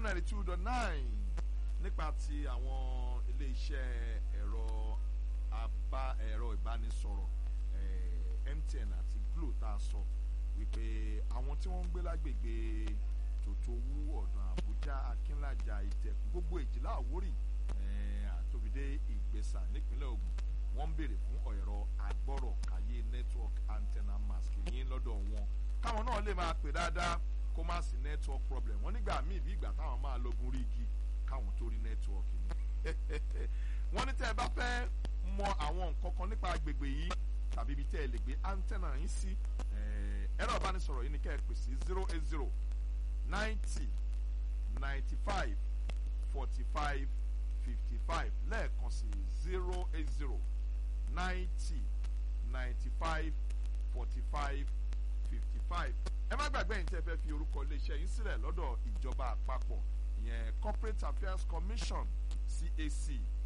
ninety two dot nine nípa ti àwọn ilé iṣẹ́ ẹ̀rọ abá ẹ̀rọ ìbánisọ̀rọ̀ eh, MTN àti Glo tá a sọ wípé àwọn tí wọ́n ń gbé lágbègbè tòtòwú ọ̀dàn Àbújá Akínlàjà Ìtẹ̀kùn gbogbo èjìlá Àwórì eh, àtòbídé Ìgbésà nípínlẹ̀ Ògùn wọ́n ń béèrè fún ẹ̀rọ agbọ́rọ̀ káyé network antenna mask yín lọ́dọ̀ wọn káwọn náà lè máa pè dáadáa kó má sí network problem wọ́n nígbà míì bí ìgbà táwọn máa lọ́gun rí igi káwọn tó rí network ni wọ́n ní tẹ́ ẹ bá fẹ́ mọ àwọn nǹkan kan nípa agbègbè yìí tàbí ibi tẹ́ ẹ lè gbé antenna yín sí ẹ̀rọ ìbánisọ̀rọ̀ yìí ni kẹ́ ẹ pè sí zero eight zero ninety ninety five forty five fifty five lẹ́ẹ̀kan sí zero eight zero ninety ninety five forty five fifty five ẹ má gbàgbé yín tẹ́ fẹ́ fi orúkọ iléeṣẹ́ yín sílẹ̀ lọ́dọ̀ ìjọba àpapọ̀ ìyẹn corporate affairs commission cac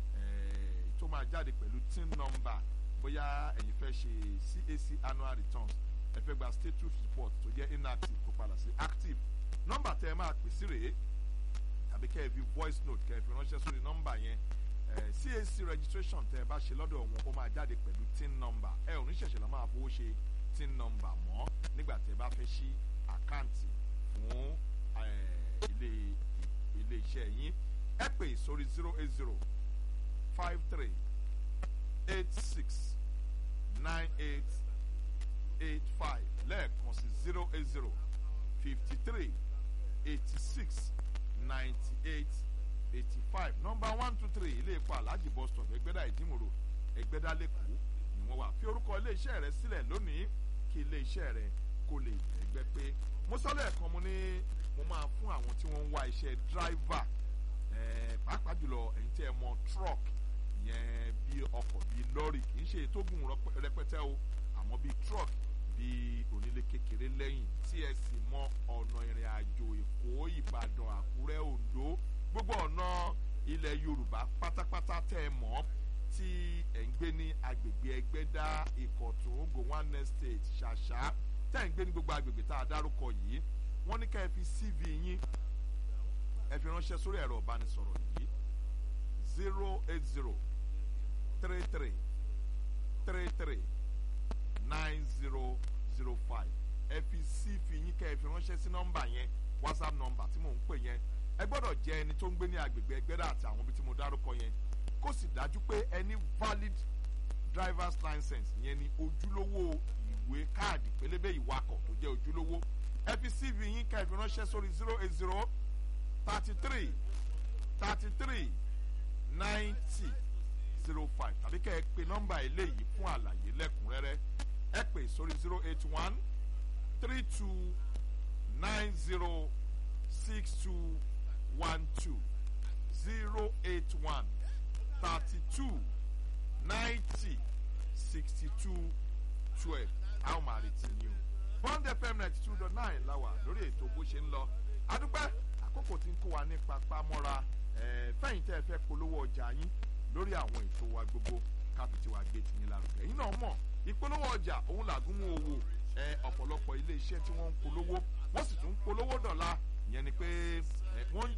tó máa jáde pẹ̀lú tin number bóyá ẹ̀yin fẹ́ ṣe cac annual returns ẹ fẹ́ gba status report tó jẹ́ inactive kó padà sí active nọ́mbà tẹ́ ẹ máa pè sí rèé tàbí kẹ́ ẹ fi voice note kẹ́ ẹ fi ránṣẹ́ sórí nọ́mbà yẹn cac registration tẹ́ ẹ bá ṣe lọ́dọ̀ wọn ó máa jáde pẹ̀lú tin number ẹ ò ní ṣẹ̀ṣẹ̀ lọ́ máa fowó ṣe tin number mọ́ nígbà tẹ́ ẹ bá fẹ́ ṣí àkáǹtì fún ilé ilé iṣẹ́ yín ẹ pè sórí zero eight zero five three eight six nine eight eight five lẹ́ẹ̀kan sí zero eight zero fifty three eighty six ninety eight eighty five number one two three ilé epo alhaji bus stop ẹgbẹ́dá ìdímòrò ẹgbẹ́dá lẹ́kọ̀ọ́ ni wọ́n wà fi orúkọ ilé iṣẹ́ rẹ sílẹ̀ lónìí kí ilé iṣẹ́ rẹ kó lè ẹgbẹ́ pé mo sọ lẹ́ẹ̀kan mo ní mo máa fún àwọn tí wọ́n ń wá iṣẹ́ driver pàápàá jùlọ ẹ̀yin tí ẹ mọ truck yẹn bí ọkọ̀ bí lọ́rì kì í ṣe ètògùn rẹpẹtẹ o àmọ́ bí truck bí onílé kékeré lẹ́yìn tí ẹ sì mọ ọ̀nà ìrìn àjò èkó ìbàdàn àkúrẹ́ oǹdó gbogbo ọ̀nà ilẹ̀ yorùbá pátápátá tẹ́ ẹ mọ̀ tí ẹ̀ ń gbé ní agbègbè ẹgbẹ́dá ìkọ̀tún gowon estate ṣàṣà tẹ́ ẹ̀ ń gbé ní gbogbo agbègbè tá a dárúkọ yìí wọ́n ní ká ẹ fi cv yín ẹ fi ránṣẹ́ sórí ẹ̀rọ ìbánisọ̀rọ̀ yìí zero eight zero three three three three nine zero zero five ẹ fi cv yín ká ẹ fi ránṣẹ́ sí nọ́mbà yẹn whatsapp nọ́mbà tí mò ń pè yẹn ẹ gbọ́dọ̀ jẹ́ ẹni tó ń gbé ní agbègbè ẹgbẹ́dá àti àwọn ibi tí mo dárúkọ yẹn kó sì dájú pé ẹni valid driver's license yẹn ni ojúlówó ìwé káàdì pélébé ìwakọ̀ tó jẹ́ ojúlówó ẹ fi cv yín ká ẹ fi ránṣẹ́ sórí zero eight zero thirty three thirty three ninety zero five tàbí kẹ́ ẹ pe nọ́mbà eléyìí fún àlàyé lẹ́kùnrẹ́rẹ́ ẹ pè sórí zero eight one three two nine zero six two one two zero eight one thirty two ninety sixty two twelve àwọn máa retí ni o bond fm ninety two dot nine la wà lórí ètò bó ṣe ń lọ adúpẹ́ àkókò tí ń kó wa ní papá mọ́ra fẹ́yìn tẹ́ ẹ fẹ́ polówó ọjà yín lórí àwọn ètò wa gbogbo káfíntì wa gbé tìyín lárugẹ yín náà mọ̀ ìpolówó ọjà òun làgùn mú owó ọ̀pọ̀lọpọ̀ ilé iṣẹ́ tí wọ́n ń polówó wọ́n sì tún ń polówó dọ̀la ìyẹn ni pé wọ́n ń